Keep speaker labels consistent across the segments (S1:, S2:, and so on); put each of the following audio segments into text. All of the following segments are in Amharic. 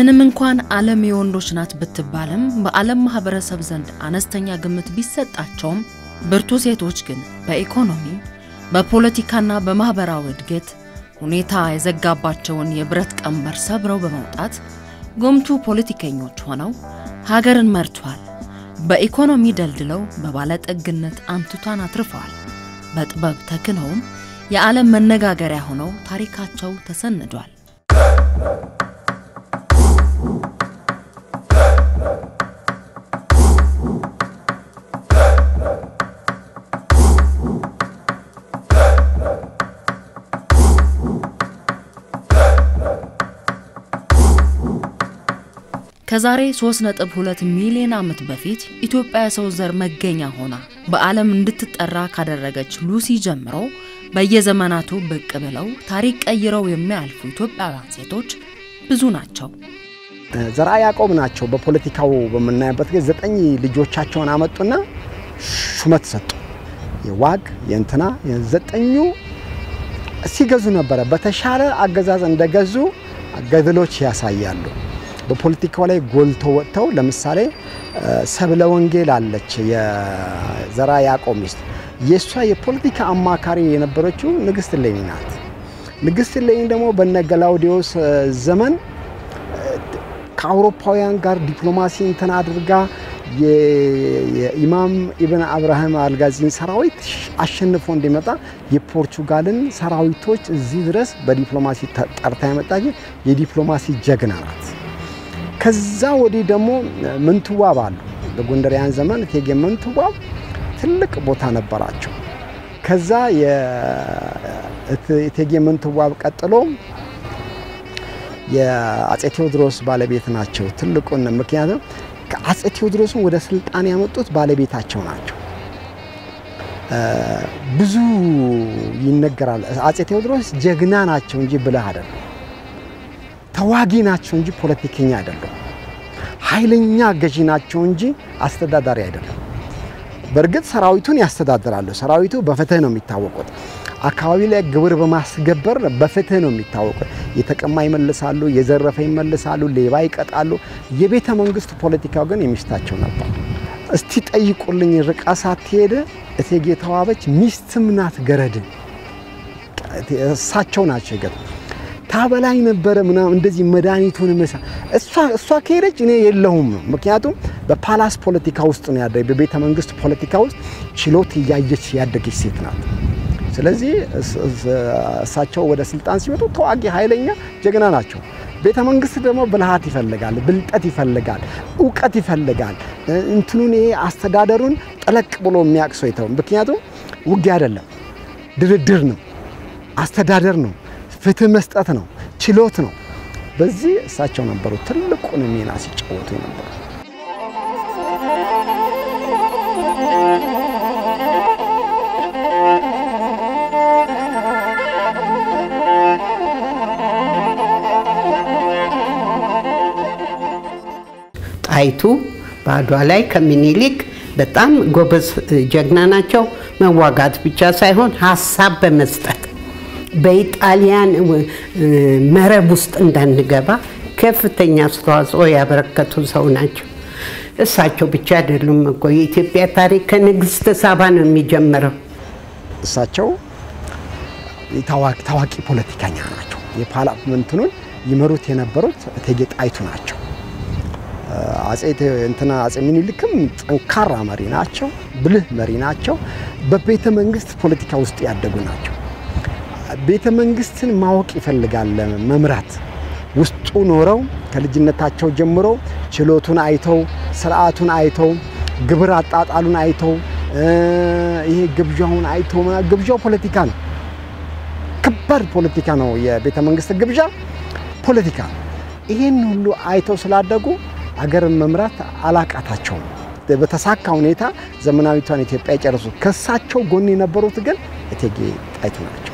S1: ምንም እንኳን ዓለም የወንዶች ናት ብትባልም በዓለም ማህበረሰብ ዘንድ አነስተኛ ግምት ቢሰጣቸውም ብርቱ ሴቶች ግን በኢኮኖሚ በፖለቲካና በማህበራዊ እድገት ሁኔታ የዘጋባቸውን የብረት ቀንበር ሰብረው በመውጣት ጎምቱ ፖለቲከኞች ሆነው ሀገርን መርቷል። በኢኮኖሚ ደልድለው በባለጠግነት አንቱታን አትርፈዋል። በጥበብ ተክነውም የዓለም መነጋገሪያ ሆነው ታሪካቸው ተሰንዷል። ከዛሬ 3.2 ሚሊዮን ዓመት በፊት ኢትዮጵያ የሰው ዘር መገኛ ሆና በዓለም እንድትጠራ ካደረገች ሉሲ ጀምሮ በየዘመናቱ ብቅ ብለው ታሪክ ቀይረው የሚያልፉ ኢትዮጵያውያን ሴቶች ብዙ ናቸው።
S2: ዘርዓ ያዕቆብ ናቸው። በፖለቲካው በምናይበት ጊዜ ዘጠኝ ልጆቻቸውን አመጡና ሹመት ሰጡ። የዋግ የእንትና ዘጠኙ ሲገዙ ነበረ። በተሻለ አገዛዝ እንደገዙ ገድሎች ያሳያሉ። በፖለቲካው ላይ ጎልቶ ወጥተው ለምሳሌ ሰብለ ወንጌል አለች፣ የዘርዓ ያዕቆብ ሚስት። የእሷ የፖለቲካ አማካሪ የነበረችው ንግስት እሌኒ ናት። ንግስት እሌኒ ደግሞ በነ ገላውዲዮስ ዘመን ከአውሮፓውያን ጋር ዲፕሎማሲ እንትን አድርጋ የኢማም ኢብን አብርሃም አልጋዚን ሰራዊት አሸንፎ እንዲመጣ የፖርቹጋልን ሰራዊቶች እዚህ ድረስ በዲፕሎማሲ ጠርታ የመጣች የዲፕሎማሲ ጀግና ናት። ከዛ ወዲህ ደግሞ ምንትዋብ አሉ። በጎንደሪያን ዘመን እቴጌ ምንትዋብ ትልቅ ቦታ ነበራቸው። ከዛ የእቴጌ ምንትዋብ ቀጥሎ የአጼ ቴዎድሮስ ባለቤት ናቸው። ትልቁን ምክንያቱም ከአጼ ቴዎድሮስን ወደ ስልጣን ያመጡት ባለቤታቸው ናቸው። ብዙ ይነገራል። አጼ ቴዎድሮስ ጀግና ናቸው እንጂ ብልህ አይደለም። ተዋጊ ናቸው እንጂ ፖለቲከኛ አይደለም። ኃይለኛ ገዢ ናቸው እንጂ አስተዳዳሪ አይደለም። በእርግጥ ሰራዊቱን ያስተዳድራሉ። ሰራዊቱ በፍትህ ነው የሚታወቁት። አካባቢ ላይ ግብር በማስገበር በፍትህ ነው የሚታወቁት። የተቀማ ይመልሳሉ፣ የዘረፈ ይመልሳሉ፣ ሌባ ይቀጣሉ። የቤተ መንግስት ፖለቲካው ግን የሚስታቸው ነበር። እስቲ ጠይቁልኝ፣ ርቃ ሳትሄድ እቴጌ ተዋበች ሚስትም ናት ገረድ እሳቸው ናቸው ይገጥ ታበላይ ነበረ ምናምን እንደዚህ መድኃኒቱን መሳ እሷ እሷ ከሄደች እኔ የለሁም ነው። ምክንያቱም በፓላስ ፖለቲካ ውስጥ ነው ያደ በቤተ መንግስት ፖለቲካ ውስጥ ችሎት እያየች ያደገች ሴት ናት። ስለዚህ እሳቸው ወደ ስልጣን ሲመጡ ተዋጊ ኃይለኛ ጀግና ናቸው። ቤተ መንግስት ደግሞ ብልሃት ይፈልጋል፣ ብልጠት ይፈልጋል፣ እውቀት ይፈልጋል። እንትኑን ይሄ አስተዳደሩን ጠለቅ ብሎ የሚያውቅ ሰው ይተው። ምክንያቱም ውጊያ አይደለም፣ ድርድር ነው፣ አስተዳደር ነው፣ ፍትህ መስጠት ነው፣ ችሎት ነው። በዚህ እሳቸው ነበሩ ትልቁን ሚና ሲጫወቱ ነበሩ።
S3: ጣይቱ በአድዋ ላይ ከምኒልክ በጣም ጎበዝ ጀግና ናቸው። መዋጋት ብቻ ሳይሆን ሀሳብ በመስጠት በኢጣሊያን መረብ ውስጥ እንዳንገባ ከፍተኛ አስተዋጽኦ ያበረከቱ ሰው ናቸው። እሳቸው ብቻ አይደሉም እኮ የኢትዮጵያ ታሪክ ከንግስት ሳባ ነው የሚጀምረው።
S2: እሳቸው ታዋቂ ፖለቲከኛ ናቸው። የፓርላመንቱን ይመሩት የነበሩት እቴጌ ጣይቱ ናቸው። አጼ እንትና አጼ ምኒልክም ጠንካራ መሪ ናቸው፣ ብልህ መሪ ናቸው። በቤተ መንግስት ፖለቲካ ውስጥ ያደጉ ናቸው። ቤተ መንግስትን ማወቅ ይፈልጋል መምራት ውስጡ ኖረው ከልጅነታቸው ጀምሮ ችሎቱን አይተው ስርዓቱን አይተው ግብር አጣጣሉን አይተው ይሄ ግብዣውን አይተው ግብዣው ፖለቲካ ነው። ከባድ ፖለቲካ ነው። የቤተ መንግስት ግብዣ ፖለቲካ ነው። ይህን ሁሉ አይተው ስላደጉ አገርን መምራት አላቃታቸውም። በተሳካ ሁኔታ ዘመናዊቷን ኢትዮጵያ የጨረሱ። ከሳቸው ጎን የነበሩት ግን እቴጌ ጣይቱ ናቸው።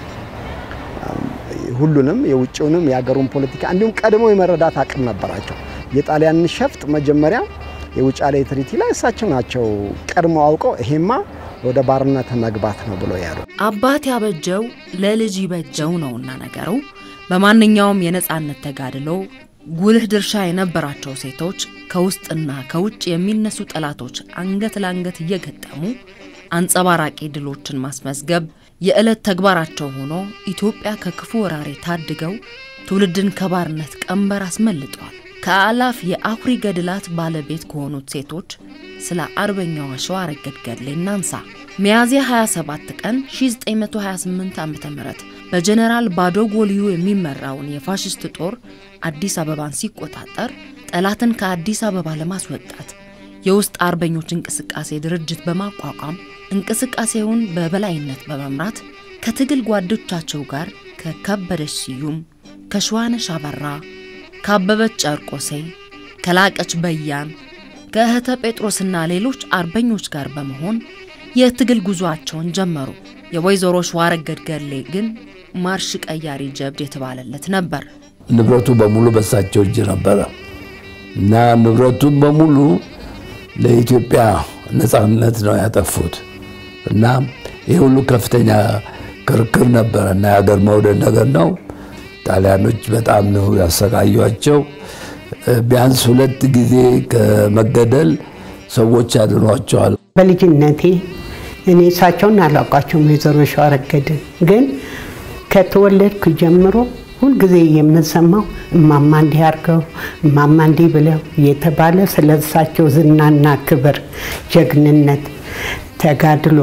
S2: ሁሉንም የውጭውንም የሀገሩን ፖለቲካ እንዲሁም ቀድመው የመረዳት አቅም ነበራቸው። የጣሊያንን ሸፍጥ መጀመሪያ የውጫሌ ትሪቲ ላይ እሳቸው ናቸው ቀድመው አውቀው ይሄማ ወደ ባርነት መግባት ነው ብሎ ያሉ።
S1: አባት ያበጀው ለልጅ ይበጀው ነውና ነገሩ። በማንኛውም የነፃነት ተጋድሎ ጉልህ ድርሻ የነበራቸው ሴቶች ከውስጥና ከውጭ የሚነሱ ጠላቶች አንገት ለአንገት እየገጠሙ አንጸባራቂ ድሎችን ማስመዝገብ የዕለት ተግባራቸው ሆኖ ኢትዮጵያ ከክፉ ወራሪ ታድገው ትውልድን ከባርነት ቀንበር አስመልጠዋል። ከአላፍ የአኩሪ ገድላት ባለቤት ከሆኑት ሴቶች ስለ አርበኛዋ ሸዋረገድ ገድሌ እናንሳ። ሚያዝያ 27 ቀን 1928 ዓ.ም በጀነራል ባዶጎልዩ የሚመራውን የፋሽስት ጦር አዲስ አበባን ሲቆጣጠር ጠላትን ከአዲስ አበባ ለማስወጣት የውስጥ አርበኞች እንቅስቃሴ ድርጅት በማቋቋም እንቅስቃሴውን በበላይነት በመምራት ከትግል ጓዶቻቸው ጋር ከከበደች ስዩም፣ ከሸዋነሽ አበራ፣ ከአበበች ጨርቆሴ፣ ከላቀች በያን፣ ከእህተ ጴጥሮስና ሌሎች አርበኞች ጋር በመሆን የትግል ጉዞአቸውን ጀመሩ። የወይዘሮ ሸዋረገድ ገድሌ ግን ማርሽ ቀያሪ ጀብድ የተባለለት ነበር።
S4: ንብረቱ በሙሉ በሳቸው እጅ ነበረ እና ንብረቱን በሙሉ ለኢትዮጵያ ነፃነት ነው ያጠፉት እና ይህ ሁሉ ከፍተኛ ክርክር ነበረ እና የሀገር መውደድ ነገር ነው። ጣሊያኖች በጣም ነው ያሰቃዩቸው። ቢያንስ ሁለት ጊዜ ከመገደል ሰዎች ያድኗቸዋል።
S3: በልጅነቴ እኔ እሳቸውን አላውቃቸውም፣ ወይዘሮ ሸዋረገድን ግን ከተወለድኩ ጀምሮ ሁልጊዜ የምሰማው እማማ እንዲህ አድርገው እማማ እንዲህ ብለው እየተባለ ስለ እሳቸው ዝናና ክብር፣ ጀግንነት፣ ተጋድሎ፣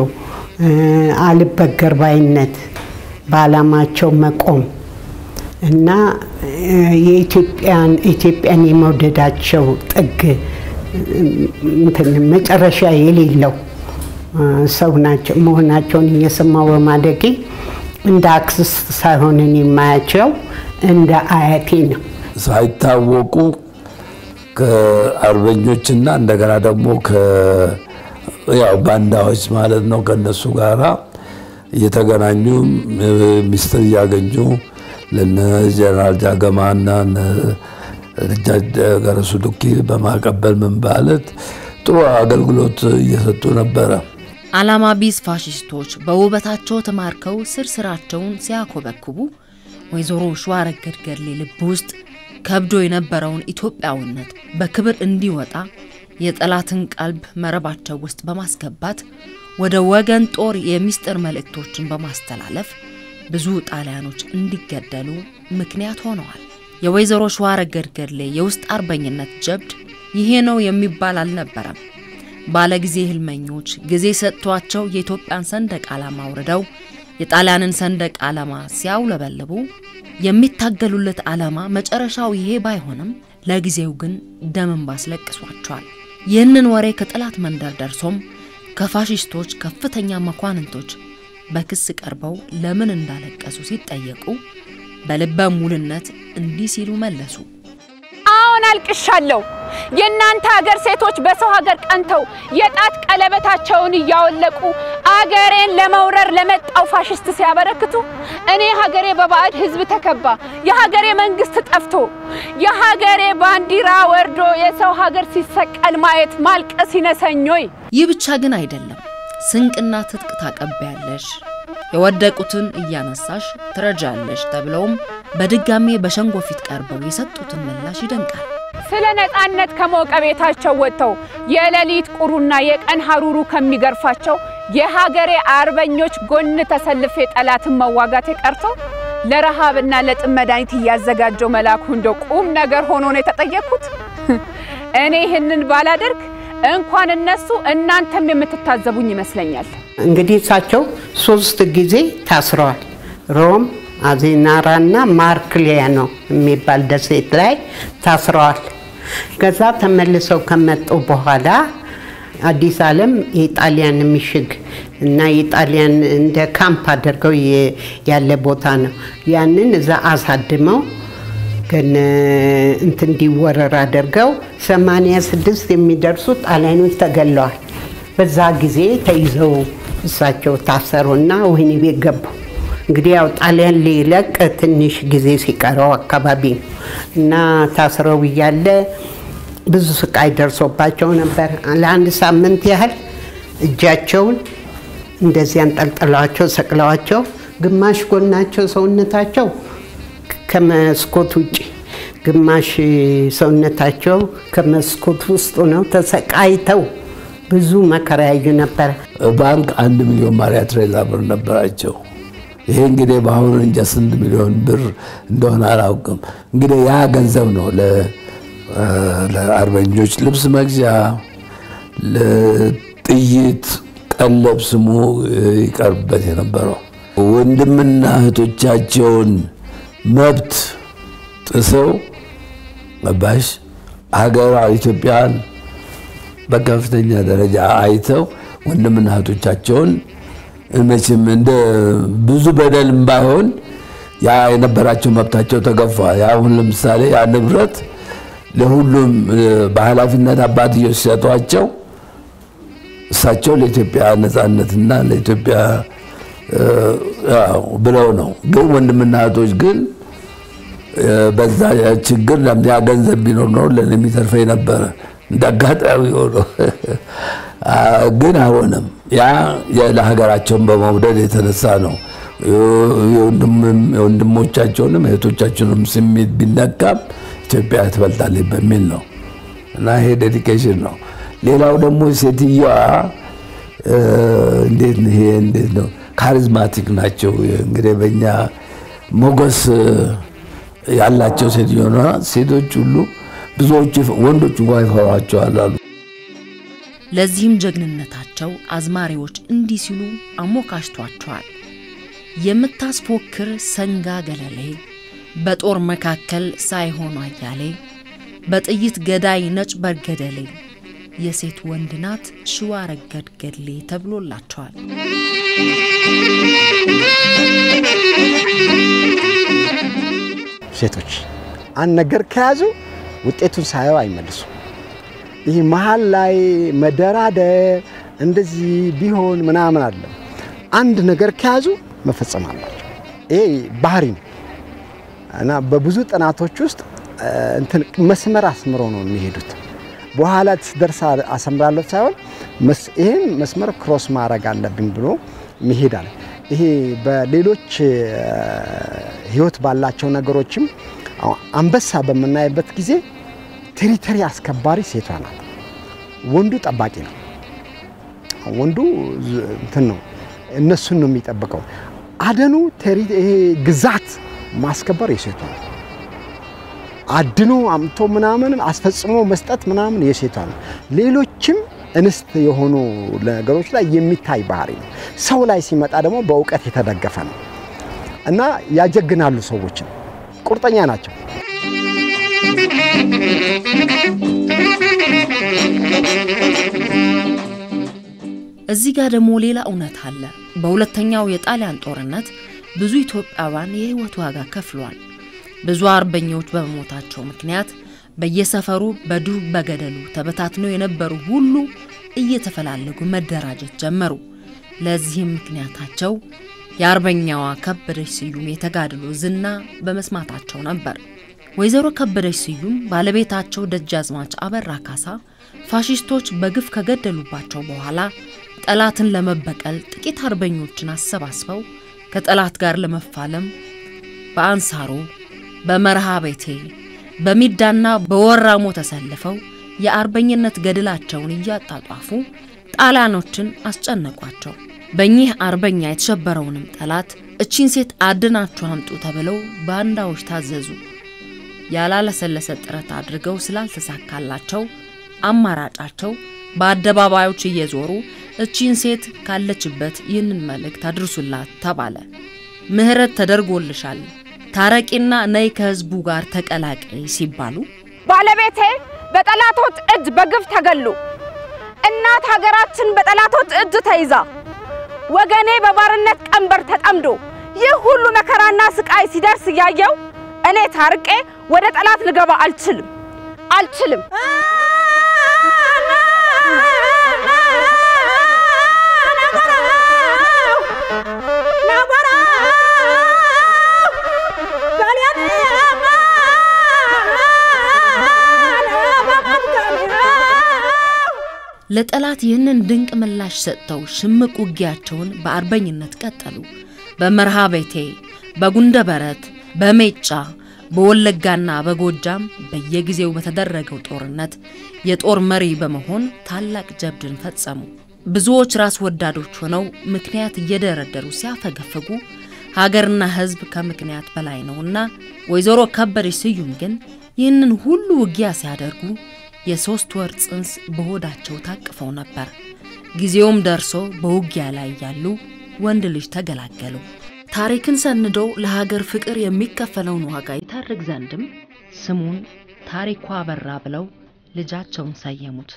S3: አልበገር ባይነት፣ በዓላማቸው መቆም እና የኢትዮጵያን ኢትዮጵያን የመውደዳቸው ጥግ እንትን መጨረሻ የሌለው ሰው ናቸው መሆናቸውን እየሰማው በማደጌ እንደ አክስት ሳይሆንን የማያቸው እንደ አያቴ ነው።
S4: ሳይታወቁ ከአርበኞችና እንደገና ደግሞ ያው ባንዳዎች ማለት ነው ከነሱ ጋራ እየተገናኙ ሚስጥር እያገኙ ለነ ጀነራል ጃገማና ገረሱ ዱኪ በማቀበል ምን ማለት ጥሩ አገልግሎት እየሰጡ ነበረ።
S1: ዓላማ ቢስ ፋሽስቶች በውበታቸው ተማርከው ስር ስራቸውን ሲያኮበክቡ ወይዘሮ ሸዋረገድ ገድሌ ልብ ውስጥ ከብዶ የነበረውን ኢትዮጵያዊነት በክብር እንዲወጣ የጠላትን ቀልብ መረባቸው ውስጥ በማስገባት ወደ ወገን ጦር የሚስጥር መልእክቶችን በማስተላለፍ ብዙ ጣሊያኖች እንዲገደሉ ምክንያት ሆነዋል። የወይዘሮ ሸዋረገድ ገድሌ የውስጥ አርበኝነት ጀብድ ይሄ ነው የሚባል አልነበረም። ባለጊዜ ህልመኞች ጊዜ ሰጥቷቸው የኢትዮጵያን ሰንደቅ ዓላማ አውርደው የጣሊያንን ሰንደቅ ዓላማ ሲያውለበልቡ የሚታገሉለት ዓላማ መጨረሻው ይሄ ባይሆንም ለጊዜው ግን ደምን ባስለቅሷቸዋል። ይህንን ወሬ ከጠላት መንደር ደርሶም ከፋሽስቶች ከፍተኛ መኳንንቶች በክስ ቀርበው ለምን እንዳለቀሱ ሲጠየቁ በልበ ሙልነት እንዲህ ሲሉ መለሱ።
S5: አሁን አልቅሻለሁ። የእናንተ ሀገር ሴቶች በሰው ሀገር ቀንተው የጣት ቀለበታቸውን እያወለቁ አገሬን ለመውረር ለመጣው ፋሽስት ሲያበረክቱ፣ እኔ ሀገሬ በባዕድ ሕዝብ ተከባ የሀገሬ መንግስት ጠፍቶ የሀገሬ ባንዲራ ወርዶ የሰው ሀገር ሲሰቀል ማየት ማልቀስ ይነሰኞይ።
S1: ይህ ብቻ ግን አይደለም። ስንቅና ትጥቅ ታቀቢያለሽ፣ የወደቁትን እያነሳሽ ትረጃለሽ ተብለውም በድጋሜ በሸንጎ ፊት ቀርበው የሰጡትን ምላሽ ይደንቃል።
S5: ስለ ነፃነት ከሞቀ ቤታቸው ወጥተው የሌሊት ቁሩና የቀን ሀሩሩ ከሚገርፋቸው የሀገሬ አርበኞች ጎን ተሰልፌ ጠላትን መዋጋት የቀርቶ ለረሃብና ለጥም መድኃኒት እያዘጋጀው መላኩ እንደ ቁም ነገር ሆኖ ነው የተጠየቅኩት። እኔ ይህንን ባላደርግ እንኳን እነሱ እናንተም የምትታዘቡኝ ይመስለኛል።
S3: እንግዲህ እሳቸው ሶስት ጊዜ ታስረዋል። ሮም፣ አዜናራና ማርክሊያኖ የሚባል ደሴት ላይ ታስረዋል። ከዛ ተመልሰው ከመጡ በኋላ አዲስ ዓለም የጣሊያን ምሽግ እና የጣሊያን እንደ ካምፕ አድርገው ያለ ቦታ ነው። ያንን እዛ አሳድመው ግን እንትን እንዲወረር አድርገው 86 የሚደርሱ ጣሊያኖች ተገለዋል። በዛ ጊዜ ተይዘው እሳቸው ታሰሩና ወህኒ ቤት ገቡ። እንግዲህ ያው ጣሊያን ሊለቅ ትንሽ ጊዜ ሲቀረው አካባቢ ነው እና ታስረው እያለ ብዙ ስቃይ ደርሶባቸው ነበር። ለአንድ ሳምንት ያህል እጃቸውን እንደዚህ አንጠልጥለዋቸው ሰቅለዋቸው፣ ግማሽ ጎናቸው ሰውነታቸው ከመስኮት ውጭ ግማሽ ሰውነታቸው ከመስኮት ውስጥ ነው ተሰቃይተው ብዙ መከራ ያዩ ነበረ።
S4: ባንክ አንድ ሚሊዮን ማሪያ ትሬዛ ብር ነበራቸው። ይሄ እንግዲህ በአሁኑ እንጃ ስንት ሚሊዮን ብር እንደሆነ አላውቅም። እንግዲህ ያ ገንዘብ ነው ለአርበኞች ልብስ መግዣ፣ ለጥይት ቀለብ ስሙ ይቀርብበት የነበረው። ወንድምና እህቶቻቸውን መብት ጥሰው መባሽ ሀገር ኢትዮጵያን በከፍተኛ ደረጃ አይተው ወንድምና እህቶቻቸውን መቼም እንደ ብዙ በደልም ባይሆን ያ የነበራቸው መብታቸው ተገፋ። አሁን ለምሳሌ ያ ንብረት ለሁሉም በኃላፊነት አባትየው ሲሰጧቸው እሳቸው ለኢትዮጵያ ነፃነትና ለኢትዮጵያ ብለው ነው። ግን ወንድምና እህቶች ግን በዛ ችግር ያ ገንዘብ ቢኖር ነው ለእኔ የሚተርፈኝ ነበረ። እንደ አጋጣሚ ሆኖ ግን አልሆነም። ያ ለሀገራቸውን በመውደድ የተነሳ ነው። የወንድሞቻቸውንም እህቶቻቸውንም ስሜት ቢነካም ኢትዮጵያ ትበልጣለች በሚል ነው እና ይሄ ዴዲኬሽን ነው። ሌላው ደግሞ ሴትዮዋ እንዴት ይሄ እንዴት ነው ካሪዝማቲክ ናቸው። እንግዲህ በእኛ ሞገስ ያላቸው ሴትዮ ሴቶች ሁሉ ብዙዎቹ ወንዶች እንኳ ይፈሯቸዋል አሉ።
S1: ለዚህም ጀግንነታቸው አዝማሪዎች እንዲህ ሲሉ አሞካሽቷቸዋል። የምታስፎክር ሰንጋ ገለሌ፣ በጦር መካከል ሳይሆኑ አያሌ፣ በጥይት ገዳይ ነጭ በርገደሌ፣ የሴት ወንድ ናት ሽዋ ረገድ ገድሌ ተብሎላቸዋል።
S2: ሴቶች አንድ ነገር ከያዙ ውጤቱን ሳየው አይመልሱም። ይህ መሀል ላይ መደራደር እንደዚህ ቢሆን ምናምን አለ። አንድ ነገር ከያዙ መፈጸም አላቸው። ይሄ ባህሪ ነው እና በብዙ ጥናቶች ውስጥ እንትን መስመር አስምሮ ነው የሚሄዱት። በኋላ ስደርስ አሰምራለሁ ሳይሆን ይህን መስመር ክሮስ ማድረግ አለብኝ ብሎ መሄድ አለ። ይሄ በሌሎች ህይወት ባላቸው ነገሮችም አንበሳ በምናይበት ጊዜ ቴሪተሪ አስከባሪ ሴቷ ናት። ወንዱ ጠባቂ ነው። ወንዱ እንትን ነው፣ እነሱን ነው የሚጠብቀው። አደኑ ይሄ ግዛት ማስከበር የሴቷ ነው። አድኖ አምቶ ምናምን አስፈጽሞ መስጠት ምናምን የሴቷ ነው። ሌሎችም እንስት የሆኑ ነገሮች ላይ የሚታይ ባህሪ ነው። ሰው ላይ ሲመጣ ደግሞ በእውቀት የተደገፈ ነው እና ያጀግናሉ። ሰዎችን ቁርጠኛ ናቸው።
S1: እዚህ ጋር ደግሞ ሌላ እውነት አለ። በሁለተኛው የጣሊያን ጦርነት ብዙ ኢትዮጵያውያን የህይወት ዋጋ ከፍለዋል። ብዙ አርበኞች በመሞታቸው ምክንያት በየሰፈሩ በዱር በገደሉ ተበታትነው የነበሩ ሁሉ እየተፈላለጉ መደራጀት ጀመሩ። ለዚህም ምክንያታቸው የአርበኛዋ ከበደች ስዩም የተጋድሎ ዝና በመስማታቸው ነበር። ወይዘሮ ከበደች ስዩም ባለቤታቸው ደጃዝማች አበራ ካሳ ፋሽስቶች በግፍ ከገደሉባቸው በኋላ ጠላትን ለመበቀል ጥቂት አርበኞችን አሰባስበው ከጠላት ጋር ለመፋለም በአንሳሮ፣ በመርሃ ቤቴ፣ በሚዳና በወራሞ ተሰልፈው የአርበኝነት ገድላቸውን እያጣጧፉ ጣሊያኖችን አስጨነቋቸው። በእኚህ አርበኛ የተሸበረውንም ጠላት እቺን ሴት አድናችሁ አምጡ ተብለው ባንዳዎች ታዘዙ። ያላለሰለሰ ጥረት አድርገው ስላልተሳካላቸው አማራጫቸው በአደባባዮች እየዞሩ እቺን ሴት ካለችበት ይህንን መልእክት አድርሱላት ተባለ። ምህረት ተደርጎልሻል፣ ታረቂና ነይ ከህዝቡ ጋር ተቀላቀይ ሲባሉ
S5: ባለቤቴ በጠላቶች እጅ በግፍ ተገሉ፣ እናት ሀገራችን በጠላቶች እጅ ተይዛ፣ ወገኔ በባርነት ቀንበር ተጠምዶ ይህ ሁሉ መከራና ስቃይ ሲደርስ እያየው እኔ ታርቄ ወደ ጠላት ልገባ አልችልም አልችልም።
S1: ለጠላት ይህንን ድንቅ ምላሽ ሰጥተው ሽምቅ ውጊያቸውን በአርበኝነት ቀጠሉ። በመርሃ ቤቴ፣ በጉንደ በረት፣ በሜጫ፣ በወለጋና በጎጃም በየጊዜው በተደረገው ጦርነት የጦር መሪ በመሆን ታላቅ ጀብድን ፈጸሙ። ብዙዎች ራስ ወዳዶች ሆነው ምክንያት እየደረደሩ ሲያፈገፍጉ ሀገርና ሕዝብ ከምክንያት በላይ ነውና ወይዘሮ ከበደች ስዩም ግን ይህንን ሁሉ ውጊያ ሲያደርጉ የሶስት ወር ጽንስ በሆዳቸው ታቅፈው ነበር። ጊዜውም ደርሶ በውጊያ ላይ ያሉ ወንድ ልጅ ተገላገሉ። ታሪክን ሰንዶ ለሀገር ፍቅር የሚከፈለውን ዋጋ ይታርግ ዘንድም ስሙን ታሪኳ አበራ ብለው ልጃቸውን ሰየሙት።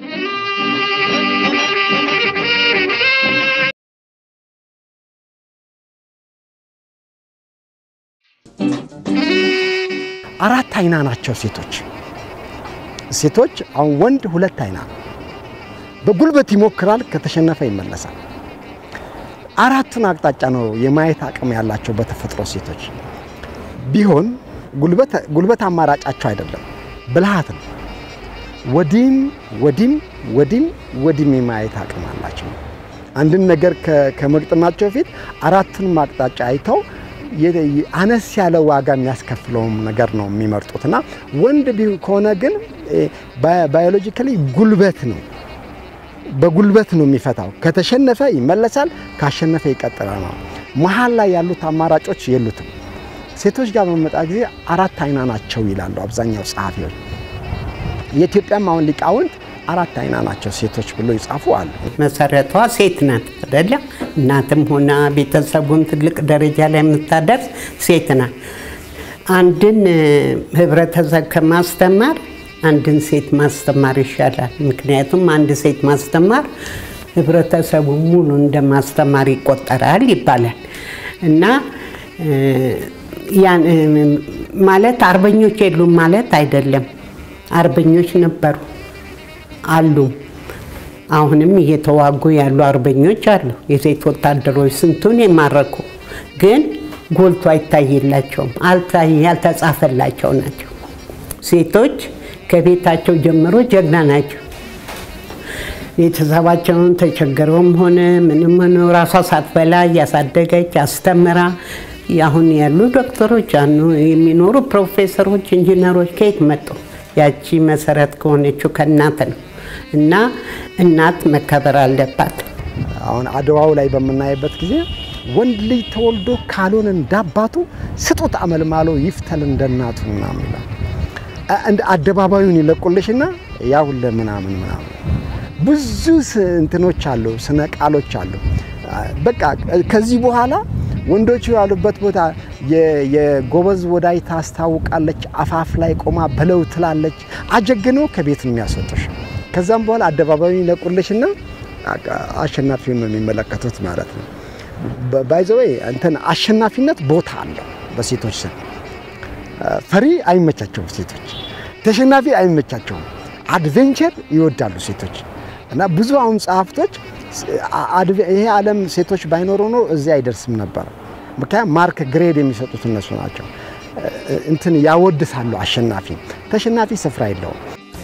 S2: አራት አይና ናቸው ሴቶች። ሴቶች አሁን ወንድ ሁለት አይና ነው። በጉልበት ይሞክራል፣ ከተሸነፈ ይመለሳል። አራቱን አቅጣጫ ነው የማየት አቅም ያላቸው በተፈጥሮ ሴቶች ቢሆን ጉልበት አማራጫቸው አይደለም፣ ብልሃት ነው። ወዲም ወዲም ወዲም ወዲም የማየት አቅም አላቸው። አንድን ነገር ከመግጠማቸው በፊት አራቱንም አቅጣጫ አይተው አነስ ያለ ዋጋ የሚያስከፍለውም ነገር ነው የሚመርጡት እና ወንድ ከሆነ ግን ባዮሎጂካሊ ጉልበት ነው በጉልበት ነው የሚፈታው። ከተሸነፈ ይመለሳል፣ ካሸነፈ ይቀጥላል ነው። መሀል ላይ ያሉት አማራጮች የሉትም። ሴቶች ጋር በመጣ ጊዜ አራት አይና ናቸው ይላሉ አብዛኛው ጸሐፊዎች። የኢትዮጵያም አሁን ሊቃውንት አራት አይና ናቸው ሴቶች ብሎ ይጻፉ አሉ።
S3: መሰረቷ ሴት ናት አይደለም? እናትም ሆና ቤተሰቡን ትልቅ ደረጃ ላይ የምታደርስ ሴት ናት። አንድን ህብረተሰብ ከማስተማር አንድን ሴት ማስተማር ይሻላል። ምክንያቱም አንድ ሴት ማስተማር ህብረተሰቡ ሙሉ እንደ ማስተማር ይቆጠራል ይባላል እና ማለት አርበኞች የሉም ማለት አይደለም። አርበኞች ነበሩ አሉ። አሁንም እየተዋጉ ያሉ አርበኞች አሉ። የሴት ወታደሮች ስንቱን የማረኩ ግን ጎልቶ አይታይላቸውም፣ ያልተጻፈላቸው ናቸው። ሴቶች ከቤታቸው ጀምሮ ጀግና ናቸው። ቤተሰባቸውን ተቸገረውም ሆነ ምንም ሆነ ራሷ ሳትበላ እያሳደገች አስተምራ አሁን ያሉ ዶክተሮች አኑ የሚኖሩ ፕሮፌሰሮች፣ ኢንጂነሮች ከየት መጡ? ያቺ መሰረት ከሆነችው ከእናት ነው እና እናት መከበር አለባት።
S2: አሁን አድዋው ላይ በምናይበት ጊዜ ወንድ ልጅ ተወልዶ ካልሆነ እንዳባቱ ስጡት አመልማሎ ይፍተል እንደናቱ ምናምን ይላል። እንደ አደባባዩን ይለቁልሽና ያ ሁለ ምናምን ምናምን ብዙ እንትኖች አሉ፣ ስነ ቃሎች አሉ። በቃ ከዚህ በኋላ ወንዶቹ ያሉበት ቦታ የጎበዝ ወዳይ ታስታውቃለች፣ አፋፍ ላይ ቆማ በለው ትላለች። አጀግነው ከቤት ነው የሚያስወጡሽ። ከዛም በኋላ አደባባዩን ይለቁልሽና አሸናፊውን ነው የሚመለከቱት ማለት ነው። ባይዘወይ እንትን አሸናፊነት ቦታ አለው በሴቶች ስም። ፈሪ አይመቻቸውም ሴቶች፣ ተሸናፊ አይመቻቸውም። አድቬንቸር ይወዳሉ ሴቶች እና ብዙ አሁን ጸሐፍቶች ይሄ ዓለም ሴቶች ባይኖሩ ኖሮ እዚህ አይደርስም ነበር። ምክንያቱም ማርክ ግሬድ የሚሰጡት እነሱ ናቸው። እንትን ያወድሳሉ። አሸናፊ ተሸናፊ ስፍራ የለውም።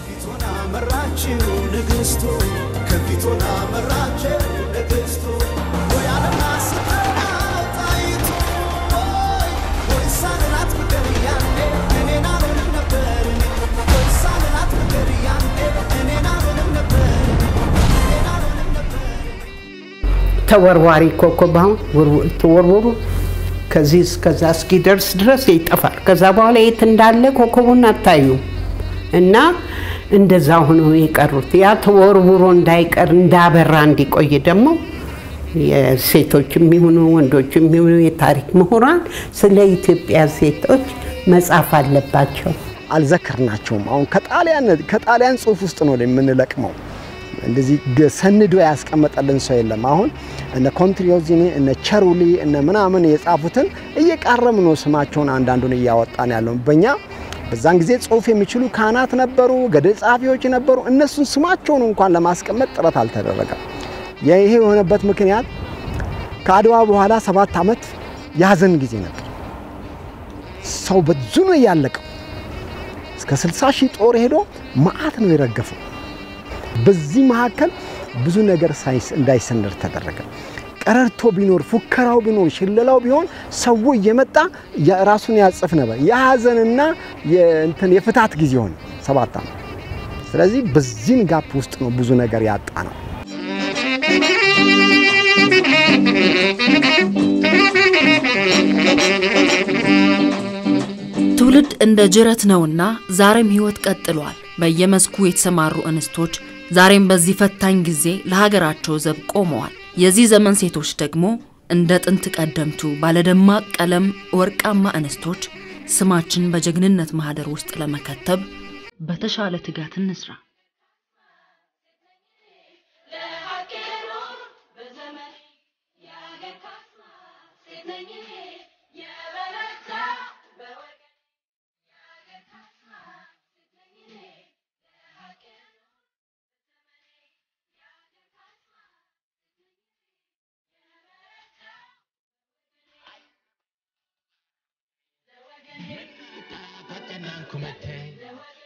S3: ተወርዋሪ ኮከብ አሁን ተወርወሩ ከዚህ እስከዛ እስኪደርስ ድረስ ይጠፋል። ከዛ በኋላ የት እንዳለ ኮከቡን አታዩም እና እንደዛ ሆነው የቀሩት ያ ተወርውሮ እንዳይቀር እንዳበራ እንዲቆይ ደግሞ የሴቶች የሚሆኑ ወንዶች የሚሆኑ የታሪክ ምሁራን ስለ ኢትዮጵያ ሴቶች መጻፍ አለባቸው።
S2: አልዘከርናቸውም። አሁን ከጣሊያን ጽሑፍ ውስጥ ነው የምንለቅመው። እንደዚህ ሰንዶ ያስቀመጠልን ሰው የለም። አሁን እነ ኮንትሪዮዚኒ እነ ቸሩሊ እነ ምናምን የጻፉትን እየቃረም ነው ስማቸውን አንዳንዱን እያወጣን ያለው በእኛ በዛን ጊዜ ጽሑፍ የሚችሉ ካህናት ነበሩ፣ ገድል ጸሐፊዎች ነበሩ። እነሱን ስማቸውን እንኳን ለማስቀመጥ ጥረት አልተደረገም። ይሄ የሆነበት ምክንያት ከአድዋ በኋላ ሰባት ዓመት የሀዘን ጊዜ ነበር። ሰው ብዙ ነው ያለቀው። እስከ 60 ሺህ ጦር ሄዶ መዓት ነው የረገፈው። በዚህ መካከል ብዙ ነገር ሳይንስ እንዳይሰነድ ተደረገ። ቀረርቶ ቢኖር ፉከራው ቢኖር ሽለላው ቢሆን ሰው እየመጣ ራሱን ያጽፍ ነበር። የሀዘንና የእንትን የፍታት ጊዜ ሆነ ሰባት ዓመት። ስለዚህ በዚህን ጋፕ ውስጥ ነው ብዙ ነገር ያጣ ነው።
S1: ትውልድ እንደ ጅረት ነውና ዛሬም ሕይወት ቀጥሏል። በየመስኩ የተሰማሩ እንስቶች ዛሬም በዚህ ፈታኝ ጊዜ ለሀገራቸው ዘብ ቆመዋል። የዚህ ዘመን ሴቶች ደግሞ እንደ ጥንት ቀደምቱ ባለደማቅ ቀለም ወርቃማ እንስቶች ስማችን በጀግንነት ማህደር ውስጥ ለመከተብ በተሻለ ትጋት እንስራ።
S6: Come te